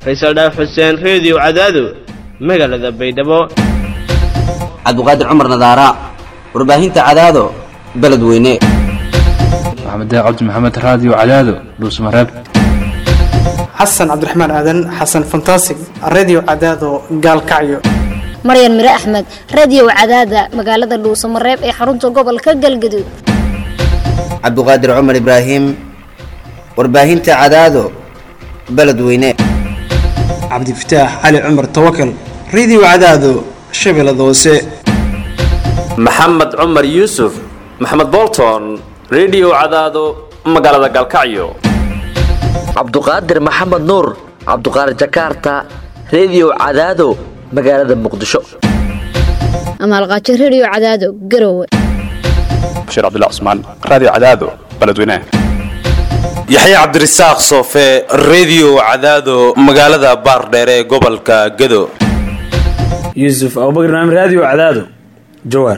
faysal dhaaf xuseen reediyo cadaado magaalada baydhabo cabdiqaadir cumar nadaara warbaahinta cadaado beledweyne maxamed cabdi maxamed raadiyo cadaado dhuusmareeb xasan cabdiraxmaan aadan xasan fantasig redio cadaado gaalkacyo maryan mire axmed radiyow cadaada magaalada dhuusamareeb ee xarunta gobolka galgaduud cabdiqaadir cumar ibraahim warbaahinta cadaado beledweyne cabdifataax cali cumar tawakal redio cadaado shabeellada hoose maxamed cumar yuusuf maxamed bolton redio cadaado magaalada galkacyo cabduqaadir maxamed nuur cabduqaadir jakarta redio cadaado magaalada muqdisho amaalqaajo rediyo cadaado garowe bashiir cabdilla cusmaan raadiyo cadaado beledweynaha yaxya cabdirasaaq soofe redio cadaado magaalada baardheere ee gobolka gado yuusuf abubakr naam raadiyo cadaado jawaar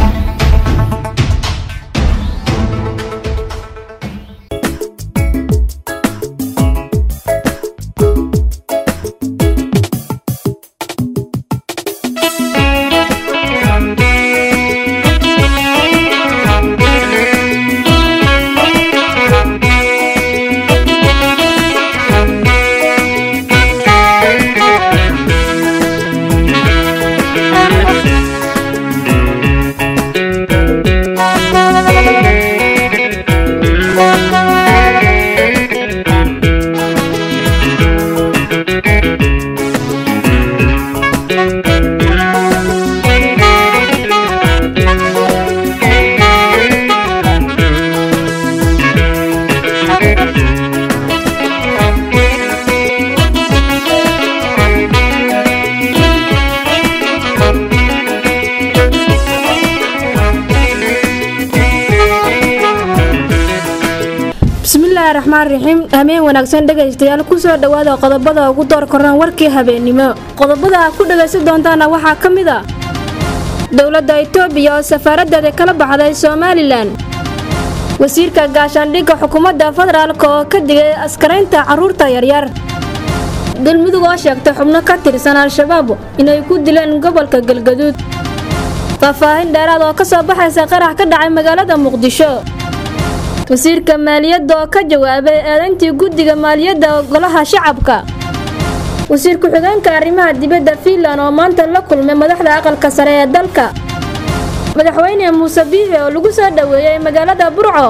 bismillaahi raxmaan raxiim hameen wanaagsan dhegaystayaal kusoo dhowaada qodobada ugu door koraan warkii habeennimo qodobada aad ku dhagaysan doontaana waxaa ka mid a dowladda itoobiya oo safaaradeeda kala baxday somalilan wasiirka gaashaandhigga xukuumadda federaalk oo ka digay askaraynta carruurta yaryar galmudug oo sheegtay xubno ka tirsan al-shabaab inay ku dileen gobolka galgaduud faahfaahin dheeraad oo ka soo baxaysa qarax ka dhacay magaalada muqdisho wasiirka maaliyadda oo ka jawaabay eedayntii guddiga maaliyadda golaha shacabka wasiir ku-xigeenka arrimaha dibadda fiinlan oo maanta la kulmay madaxda aqalka sare ee dalka madaxweyne muuse biixi oo lagu soo dhoweeyey magaalada burco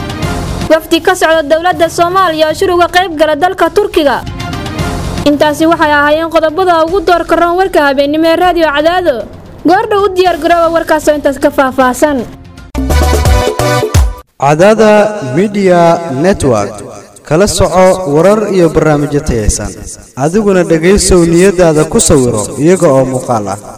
wafdi ka socda dowladda soomaaliya oo shir uga qayb gala dalka turkiga intaasi waxay ahaayeen qodobada ugu door karoon warka habeennimo ee raadiyo cadaado goordhow u diyaargarooba warkaasoo intaas ka faahfaahsan cadaada midiya network kala soco warar iyo barnaamijyo tayaysan adiguna dhegaysow niyadaada ku sawiro iyaga oo muuqaal ah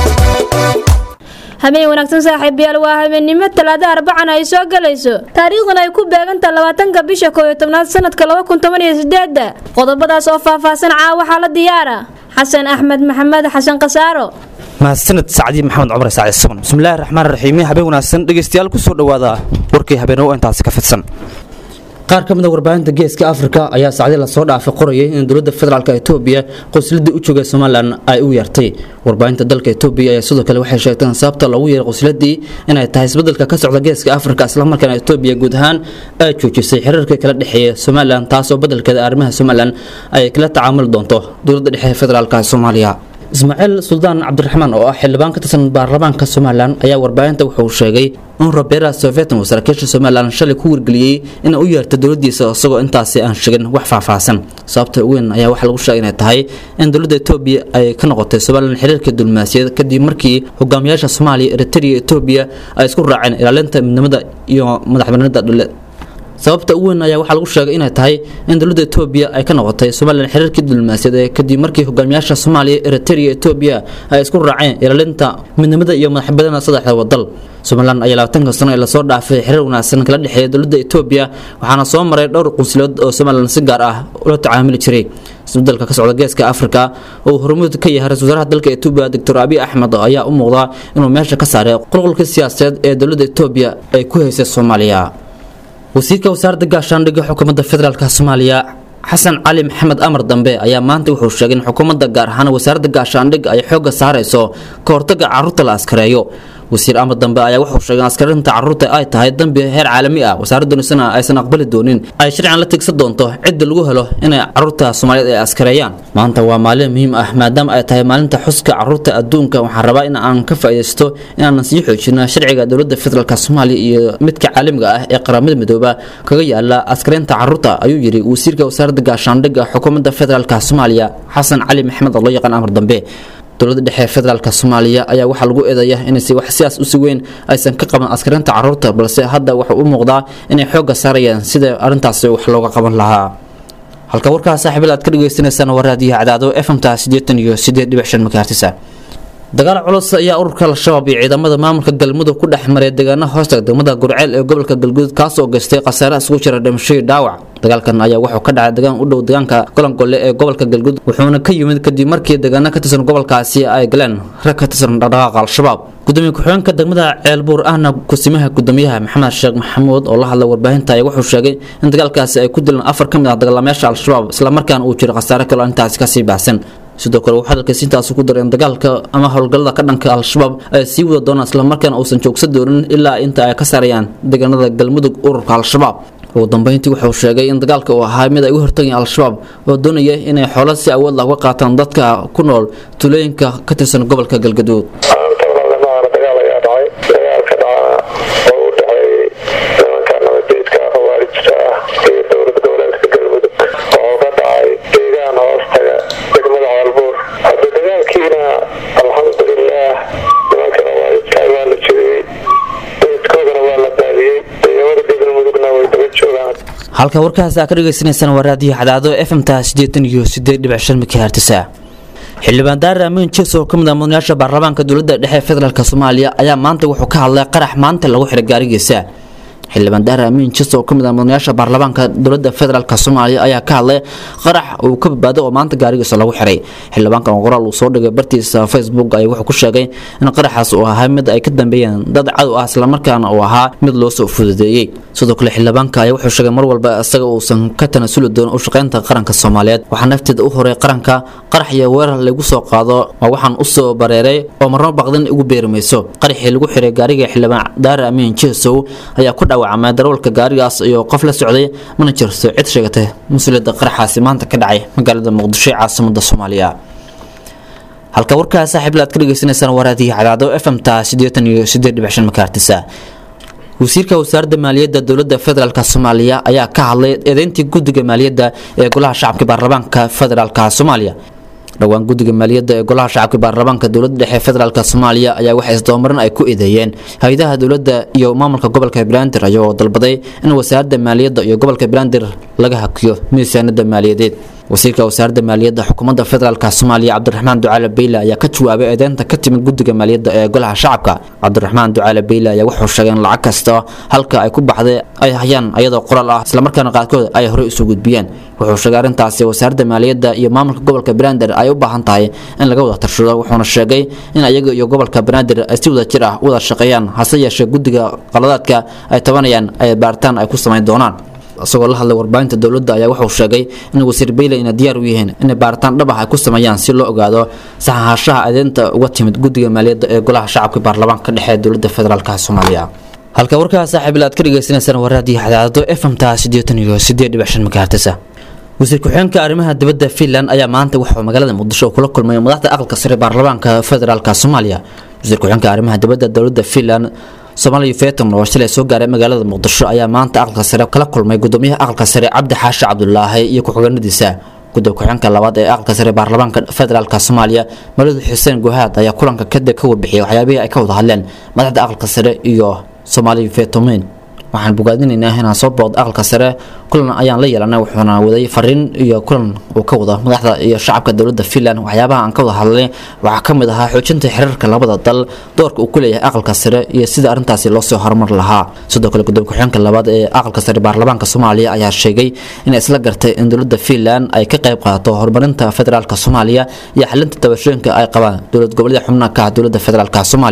habeen wanaagsan saaxiibayaal waa habeennimo talaado arbacan ay soo galayso taariikhdan ay ku beegantaha labaatanka bisha kooiyo tobnaad sanadka laba kun toban iyo sideeda qodobadaas oo faahfaahsan caa waxaa la diyaara xasan axmed maxamed xasan khasaaro mahadsaned sacdi maxamed cumar sacdi suban bismillahi raxmaan raxiim habeen wanaagsan dhegaystayaal kusoo dhowaada warkii habeenoo intaasi ka fidsan qaar ka mid a warbaahinta geeska afrika ayaa sacdi lasoo dhaafay qorayay in dowladda federaalk etoobiya qosladii u joogay somalilan ay u yeertay warbaahinta dalka etoobiya ayaa sidoo kale waxay sheegteen sababta loogu yeeray qosladii inay tahay isbedelka ka socda geeska afrika islamarkaana etoobiya guud ahaan ay joojisay xiriirka kala dhexeeya somalilan taasoo bedelkeeda arrimaha somalilan ay kala tacaamuli doonto dowladda dhexe federaalk soomaaliya ismaaciil suldaan cabdiraxmaan oo ah xildhibaan ka tirsan baarlamaanka somalilan ayaa warbaahinta wuxuu sheegay in robera sofetan uu saraakiisha somalilan shalay ku wargeliyey inay u yeerta dowladiisa isagoo intaasi aan sheegin wax faahfaahsan sababta weyn ayaa waxaa lagu sheegay inay tahay in dowladda etoobiya ay ka noqotay somalilan xiriirka diblomaasiyaed kadib markii hogaamiyaasha soomaaliya eritrea etoobiya ay isku raaceen ilaalinta midnimada iyo madaxbanida dhule sababta ugu weyn ayaa waxaa lagu sheegay inay tahay in dowladda etoobiya ay ka noqotay somalilan xiriirkii diblomaasiyaed ee kadib markii hogaamiyaasha soomaaliya eritrea etoobiya ay isku raaceen ilaalinta midnimada iyo madaxbadana saddexda wadal somalilan ayaa labaatanka sano ee lasoo dhaafay xiriir wanaagsan kala dhexeeya dowladda etoobiya waxaana soo maray dhowr qunsulood oo somalilan si gaar ah ula tacaamuli jiray isbedelka ka socda geeska afrika oo uu hormuud ka yahay ra-isul wasaaraha dalka etoobiya doctor abiy axmed ayaa u muuqda inuu meesha ka saaray qulqulka siyaasadeed ee dowladda etoobiya ay ku haysay soomaaliya wasiirka wasaaradda gaashaandhigga xukuumadda federaalk soomaaliya xasan cali maxamed amar dambe ayaa maanta wuxuu sheegay in xukuumadda gaar ahaan wasaaradda gaashaandhig ay xoogga saarayso ka hortagga carruurta la askareeyo wasiir amar dambe ayaa wuxuu sheegay in askarinta carruurta ay tahay dambi heer caalami ah wasaaraddunisana aysan aqbali doonin ay sharcigan la tigsan doonto cidda lagu helo inay carruurta soomaaliyeed ay askareeyaan maanta waa maalin muhiim ah maadaama ay tahay maalinta xuska carruurta adduunka waxaan rabaa in aan ka faa'iidaysto inaanan sii xoojino sharciga dowladda federaalk soomaaliya iyo midka caalamiga ah ee qaramada midooba kaga yaala askareynta carruurta ayuu yidhi wasiirka wasaaradda gaashaandhigga xukuumadda federaalk soomaaliya xasan cali maxamed oo loo yaqaan amar dambe dowladda dhexe federaalk soomaaliya ayaa waxaa lagu eedeeya inaysi wax sidaas usi weyn aysan ka qaban askarinta carruurta balse hadda waxau u muuqdaa inay xoogga saarayaan sida arrintaasi wax looga qaban lahaa halka warkaa saaxiibil aad ka dhagaysanaysaan waa raadiyaha cadaado fmta siddeetan iyo siddeed dhibic shan makaartisa dagaal culus ayaa ururka al-shabaab iyo ciidamada maamulka galmudug ku dhex maray deegaana hoosta degmada gurceel ee gobolka galguduud kaasoo geystay khasaare isugu jira dhimashadii dhaawac dagaalkan ayaa wuxuu ka dhacay deegaan u dhow deegaanka golangolle ee gobolka galguduud wuxuuna ka yimid kadib markii deegaano ka tirsan gobolkaasi ay galeen rag ka tirsan dhaqdhaqaaqa al-shabaab gudoomiye ku-xigeenka degmada ceelbuur ahna kusimaha gudoomiyaha maxamed sheekh maxamuud oo la hadlay warbaahinta ayaa wuxuu sheegay in dagaalkaasi ay ku dileen afar ka mid ah dagaalamayaasha al-shabaab islamarkaana uu jiro khasaare kaloo intaasi kasii baahsan sidoo kale wuxuu hadalkaasi intaasi ku daray in dagaalka ama howlgallada ka dhanka al-shabaab ay sii wada doonaan islamarkaana uusan joogsan doonin ilaa inta ay ka saarayaan deegaanada galmudug ururka al-shabaab ugu dambeyntii wuxuu sheegay in dagaalka uu ahaa mid ay u hortagayeen al-shabaab oo doonaya inay xoolo si awood lah uga qaataan dadka ku nool tulooyinka ka tirsan gobolka galgaduud halka warkaas aa ka dhagaysanaysaan waa raadiyo cadaado fmta siddeetan iyo siddeed dhibic shan mikahertisa xildhibaan daare amiin jes oo ka mid ah mudanayaasha baarlamaanka dowladda dhexe federaalk soomaaliya ayaa maanta wuxuu ka hadlay qarax maanta lagu xiray gaarigiisa xildhibaan daare amiin jes oo ka mid ah mudanayaasha baarlamaanka dowladda federaalk soomaaliya ayaa ka hadlay qarax uu ka badbaaday oo maanta gaarigiisa lagu xiray xildhibaankan oo qoraal uu soo dhigay bartiisa facebook ayaa wuxuu ku sheegay in qaraxaas uu ahaa mid ay ka dambeeyeen dad cadow ah islamarkaana uu ahaa mid loo soo fududeeyey sidoo kale xildhibaanka ayaa wuxuu sheegay mar walba isaga uusan ka tanasuli doonin u shaqaynta qaranka soomaaliyeed waxaa nafteeda u horay qaranka qarax iyo weerar lagu soo qaado waa waxaan u soo bareeray oo marno baqdin igu beeri mayso qaraxii lagu xiray gaariga xildhibaan daare amiin jeesow ayaa ku dhaawacmay darawalka gaarigaas iyo qof la socday mana jirto cid sheegatay mas-uuliyadda qaraxaasi maanta ka dhacay magaalada muqdisho ee caasimada soomaaliya halka warkaa saaxiibil aad ka dhagaysanaysaan waraadihi cadaado fmta siddeetan iyo siddeed dhibic shan makaartisa wasiirka wasaaradda maaliyadda dowladda federaalk soomaaliya ayaa ka hadlay eedeyntii guddiga maaliyadda ee golaha shacabka baarlamaanka federaalk soomaaliya dhowaan guddiga maaliyadda ee golaha shacabka baarlamaanka dowladda dhexe federaalk soomaaliya ayaa waxay isdabamarin ay ku eedeeyeen hay-adaha dowladda iyo maamulka gobolka banaadir ayagoo dalbaday in wasaaradda maaliyadda iyo gobolka banaadir laga hakiyo miisaanada maaliyadeed wasiirka wasaaradda maaliyadda xukuumadda federaalk soomaaliya cabdiraxmaan ducaale beyle ayaa ka jawaabay eedeynta ka timid guddiga maaliyadda ee golaha shacabka cabdiraxmaan ducaale beyle ayaa wuxuu sheegay in lacag kasta halka ay ku baxday ay hayaan ayadoo qoraal ah islamarkaana qaarkood ay horey usoo gudbiyeen wuxuu sheegay arrintaasi wasaaradda maaliyadda iyo maamulka gobolka banaadir ay u baahan tahay in laga wada tarshado wuxuuna sheegay in ayaga iyo gobolka banaadir ay si wada jir ah u wada shaqeeyaan hase yeeshee guddiga qaladaadka ay tabanayaan ay baaritaan ay ku samayn doonaan isagoo la hadlay warbaahinta dowladda ayaa wuxuu sheegay in wasiir beyle ina diyaar u yihiin inay baaritaan dhab ah ay ku sameeyaan si loo ogaado saxahaashaha adeenta uga timid guddiga maaliyadda ee golaha shacabka baarlamaanka dhexe ee dowladda federaalk soomaaliya halka warkaa saaxiibil aad ka dhagaysanaysaan waa raadiyo cadaado fmta siddeetan iyo siddeed dhibic shan makaartisa wasiir ku-xigeenka arrimaha dibadda finland ayaa maanta wuxuu magaalada muqdisho kula kulmay madaxda aqalka sare baarlamaanka federaalk soomaaliya wasiir ku-xigeenka arrimaha dibadda dowladda finland soomaaliya feton oo shalay soo gaaray magaalada muqdisho ayaa maanta aqalka sare kala kulmay gudoomiyaha aqalka sare cabdi xaashi cabdulaahi iyo ku-xigeenadiisa gudoob ku-xigeenka labaad ee aqalka sare baarlamaanka federaalk soomaaliya maladu xuseen guhaad ayaa kulanka kadib ka warbixiyay waxyaabihii ay ka wada hadleen madaxda aqalka sare iyo soomaaliya fetomin waxaan bogaadinaynaa inaan soo booqdo aqalka sare kulan ayaan la yeelanay wuxuuna waday fariin iyo kulan uu ka wada madaxda iyo shacabka dowladda finland waxyaabaha aan ka wada hadlay waxaa ka mid ahaa xoojinta xiriirka labada dal doorka uu ku leeyahay aqalka sare iyo sida arrintaasi loo soo horumar lahaa sidoo kale gudoomiye ku-xigeenka labaad ee aqalka sare baarlamaanka soomaaliya ayaa sheegay inay isla gartay in dowladda finland ay ka qayb qaadato horumarinta federaalka soomaaliya iyo xalinta tabashooyinka ay qabaan dowlad goboleeda xubnaha ka ah dowladda federaalka soomaaliya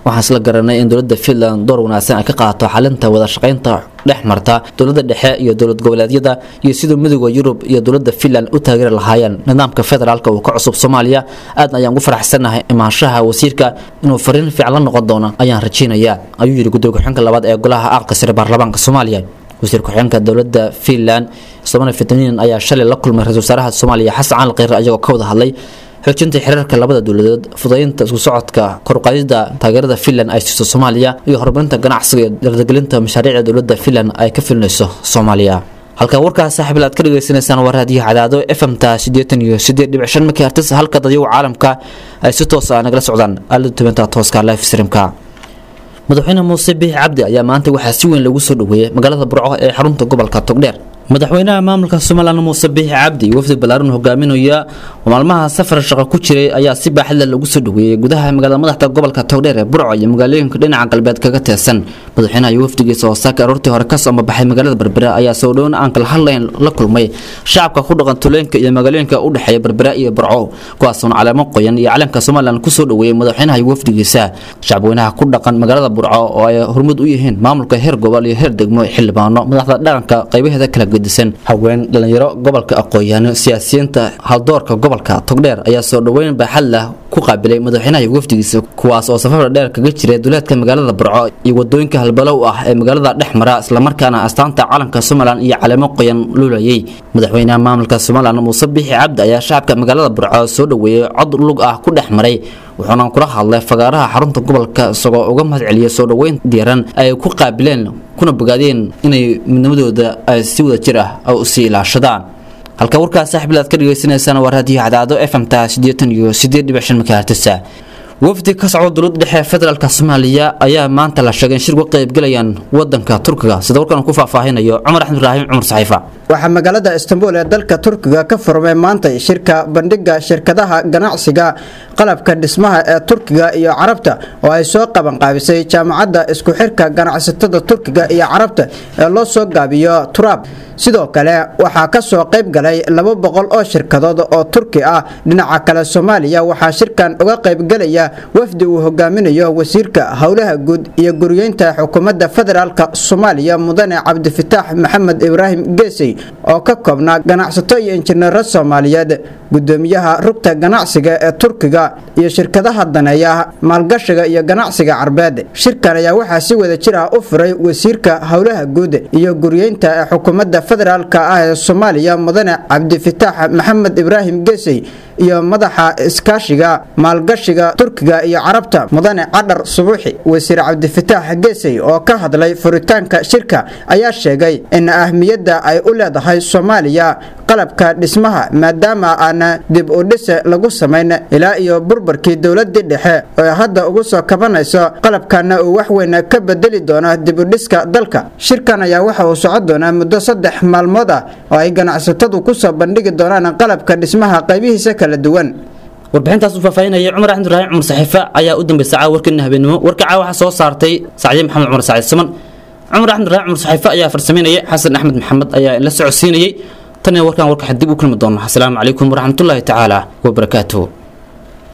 waxaan isla garanay in dowladda finland door wanaagsan ay ka qaato xalinta wada shaqaynta dhex marta dowladda dhexe iyo dowlad goboleedyada iyo siduu midooda yurub iyo dowladda finland u taageeri lahaayeen nidaamka federaalka uu ka cusub soomaaliya aad ayaan ugu faraxsanahay imaanshaha wasiirka inuu fariin fiican la noqon doono ayaan rajeynayaa ayuu yidhi gudooga xunka labaad ee golaha aqalka sare baarlamaanka soomaaliya wasiir ku-xigeenka dowladda finland somali fitaniin ayaa shalay la kulmay ra-isul wasaaraha soomaaliya xasan cali kheyre ayagoo ka wada hadlay xoojinta xiriirka labada dowladood fudaynta isku socodka koruqaadida taageerada finland ay siiso soomaaliya iyo horumarinta ganacsiga iyo dardagelinta mashaariicda dowladda finland ay ka filinayso soomaaliya halka warkaas saaxiib aad ka dhagaysanaysaan waa raadiyaha cadaado fmta sideetan iyo sideed dhibic shan megahertz halka dadyagu caalamka ay si toos ah nagala socdaan aalada tubanta tooska live streamka madaxweyne muuse biixi cabdi ayaa maanta waxaa si weyn lagu soo dhoweeyey magaalada burco ee xarunta gobolka togdheer madaxweynaha maamulka somalilan muuse biixi cabdi wafdi ballaaran hogaaminaya oo maalmaha safar shaqo ku jiray ayaa si baaxadle lagu soo dhoweeyey gudaha magaalada madaxda gobolka togdheer ee burco iyo magaalooyinka dhinaca galbeed kaga teesan madaxweynaha iyo wafdigiisa oo saaka aroortii hore kasoo mabaxay magaalada berbera ayaa soo dhown aan kala hadlayn la kulmay shacabka ku dhaqan tulooyinka iyo magaalooyinka u dhexeeya berbera iyo burco kuwaasoon caleemo qoyan iyo calanka somalilan kusoo dhoweeyey madaxweynaha iyo wafdigiisa shacabweynaha ku dhaqan magaalada burco oo ay hormud u yihiin maamulka heer gobol iyo heer degmo xildhibaano madaxda dhaqanka qaybaheeda kala gedisan haween dhalinyaro gobolka aqoon-yaano siyaasiyiinta haldoorka gobolka togdheer ayaa soo dhoweyn baaxad lah ku qaabilay madaxweynaha iyo wafdigiisa kuwaas oo safar dheer kaga jiray duleedka magaalada burco iyo wadooyinka halbalow ah ee magaalada dhex mara islamarkaana astaanta calanka somalilan iyo caleemo qoyan luulayay madaxweynaha maamulka somalilan muuse biixi cabdi ayaa shacabka magaalada burco soo dhoweeyey cod lug ah ku dhex maray wuxuuna kula hadlay fagaaraha xarunta gobolka isagoo uga mahad celiyay soo dhoweyn diiran ay ku qaabileen kuna bogaadeen inay midnimadooda ay si wada jir ah u sii ilaashadaan halka warkaas saaxiibil aad ka dhagaysanaysaan waa raadiyo cadaado fmta sideetan iyo sideed dhibic shan megahertsa wafdi ka socda dowladda dhexe federaalka soomaaliya ayaa maanta la sheegay in shir uga qaybgalayaan wadanka turkiga sida warkan ku faahfaahinayo cumar axmed ibraahim cumar saxiifa waxaa magaalada istanbul ee dalka turkiga ka furmay maanta shirka bandhiga shirkadaha ganacsiga qalabka dhismaha ee turkiga iyo carabta oo ay soo qabanqaabisay jaamacadda isku xirka ganacsatada turkiga iyo carabta ee loo soo gaabiyo turab sidoo kale waxaa ka soo qayb galay laba boqol oo shirkadood oo turki ah dhinaca kale soomaaliya waxaa shirkan uga qaybgalaya wafdi uu hogaaminayo wasiirka howlaha guud iyo guriyeynta xukuumadda federaalka soomaaliya mudane cabdifitaax maxamed ibraahim geesey oo ka koobnaa ganacsato iyo injineero soomaaliyeed gudoomiyaha rugta ganacsiga ee turkiga iyo shirkadaha daneeya maalgashiga iyo ganacsiga carbeed shirkan ayaa waxaa si wada jir ah u furay wasiirka howlaha guud iyo guriyeynta ee xukuumadda federaalka ah ee soomaaliya mudane cabdifitaax maxamed ibraahim geesey iyo madaxa iskaashiga maalgashiga turkiga iyo carabta mudane cadhar subuuxi wasiir cabdifitaax geesey oo ka hadlay furitaanka shirka ayaa sheegay in ahmiyadda ay u leedahay soomaaliya qalabka dhismaha maadaama aana dib u dhise lagu samayn ilaa iyo burburkii dowladii dhexe oo hadda ugu soo kabanayso qalabkana uu waxweyn ka bedeli doono dib u dhiska dalka shirkan ayaa waxa uu socon doonaa muddo saddex maalmood ah oo ay ganacsatadu kusoo bandhigi doonaan qalabka dhismaha qaybihiisa kala duwan warbixintaas uu faahfaahinaya cumar axmed ibraahim cumar saxiife ayaa u dambeysay caawa warkeena habeenimo warka caawa waxaa soo saartay sacdiye maxamed cumar saciid siman cumar axmed ibraahim cumar saxiife ayaa farsameynaya xasan axmed maxamed ayaa la socodsiinayay tan iyo warkan warka dib u kulmi doona asalaamu calaykum waraxmatullaahi tacaala wabarakaatuhu